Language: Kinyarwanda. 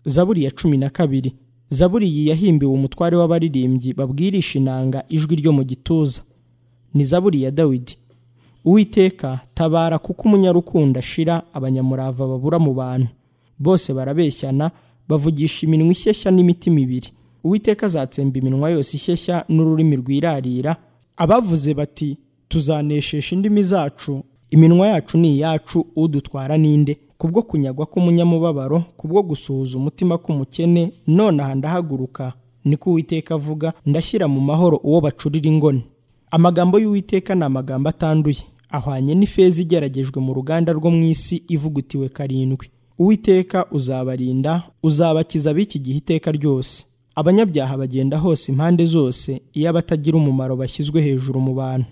zaburi ya cumi na kabiri zaburi iyi yahimbiwe umutware w'abaririmbyi babwirisha inanga ijwi ryo mu gituza ni zaburi ya dawidi uwiteka tabara kuko umunyarukundo ashira abanyamurava babura mu bantu bose barabeshyana bavugisha iminwa ishyeshya n'imitima ibiri uwiteka azatsemba iminwa yose ishyeshya n'ururimi rwirarira abavuze bati tuzanesheje indimi zacu iminwa yacu ni iyacu udutwara ninde kubwo kunyagwa k'umunyamubabaro kubwo gusuhuza umutima k'umukene none aha ndahaguruka niko uwiteka avuga ndashyira mu mahoro uwo bacurira ingoni amagambo y'uwiteka ni amagambo atanduye ahwanye n'ifeza igeragejwe mu ruganda rwo mu isi ivugutiwe karindwi uwiteka uzabarinda uzabakiza b'iki gihe iteka ryose abanyabyaha bagenda hose impande zose iyo abatagira umumaro bashyizwe hejuru mu bantu